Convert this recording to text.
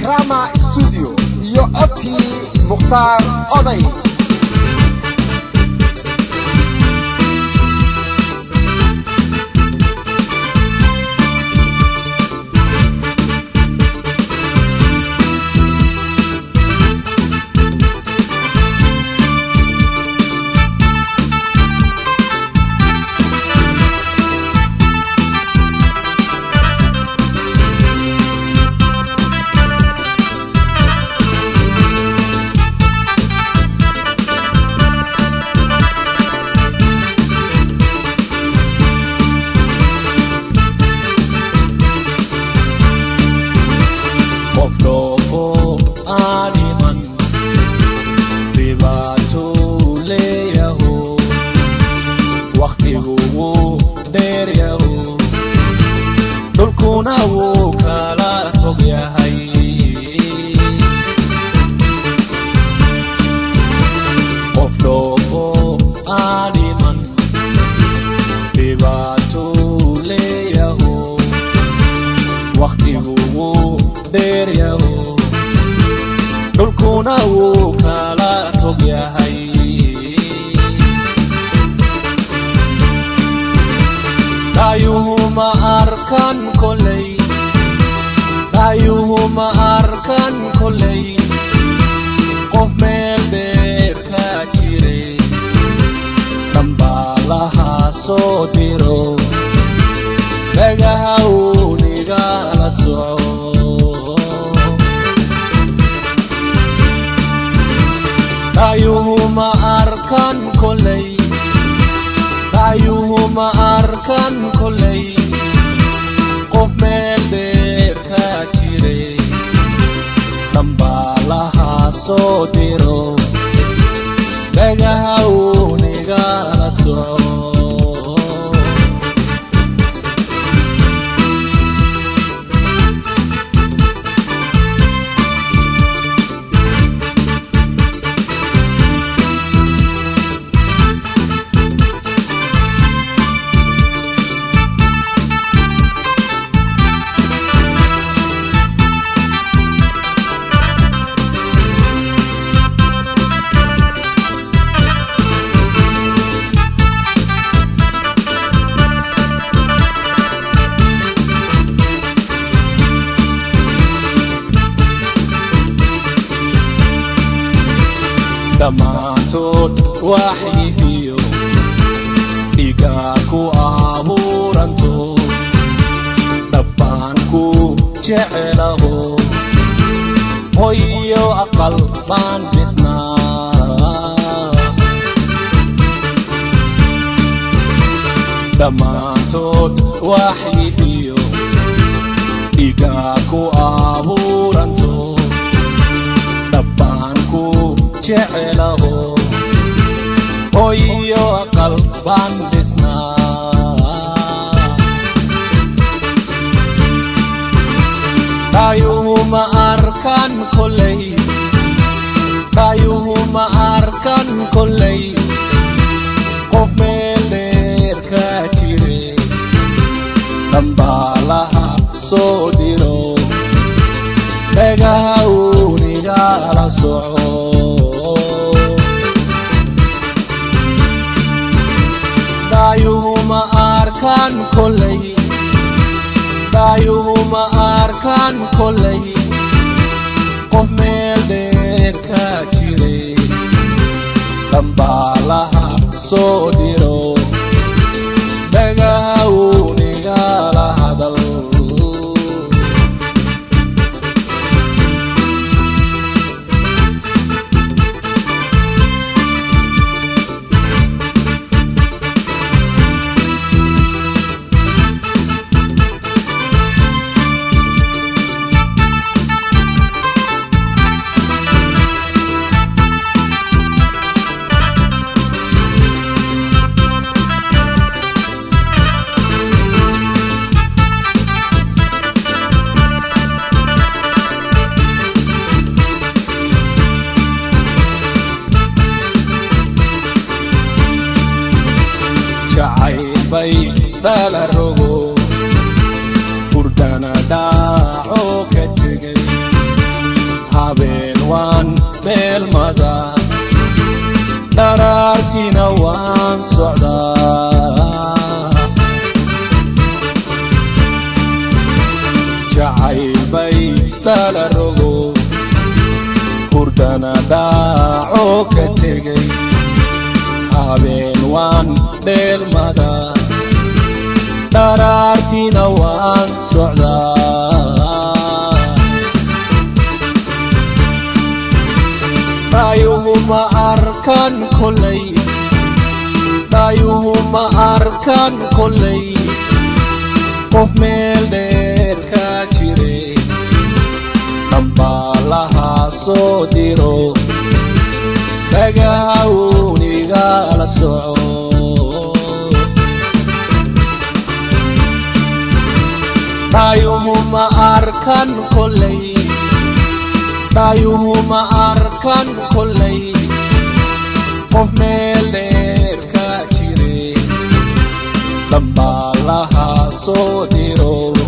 ikrama studio iyo codkii mukhtaar oday qof dhoofo aaniman dhibaatuu leeyaho wakhtigu wuu dheeryaho dhulkuna wuu kala fog yahay qof dhoofo aaniman dhibaatuu leeyaho wakhtigu wuu dheeryaho dhulkuna wuu kala fog yahay dhaayuhu ma arkan koley dhaayuhu ma arkan koley qof meel dheer ka jire dhambaalaha soo diro dhagaha uu nigala soco dhaayuhu ma arkan koley dhaayuhu ma arkan koley qof meel dheer ka jire dhambaalaha soo diro dhagaha uu nigala soco dhammaantood waxyihiyo dhigaa ku abuuranto dhabbaan ku jecelaho hoyo aqal baan dhisnaa dhammaantood waxyihiyo dhigaa ku abuuranto dhabbaan ku jecelaho hoyo aqal baan dhisnaa dhaayuhu ma arkan koley dhaayuhu ma arkan koley qof meel dheer ka jire dhambaalaha soo diro dhagaha uu nigala soco dhaayuhu ma arkan koley dhaayuhu ma arkan koley qof meel dheer ka jire dhambaalaha soo diro dhagaha uu nigala hadal dheelmada dharaartiina waan socdaa jacayl bay dhala rogo hurdana dhaaco ka tegay habeen waan dheelmada dharaartiina waan socdaa dhaayuhu ma arkan kolay dhaayuhu ma arkan kolay qof meel dheer ka jire dhambaalaha soo diro dhagaha uunigala soco dhaayuhu ma arkan kolay dhaayuhu ma arkan kolay qof meel dheer ka jire dhambaalaha soo diro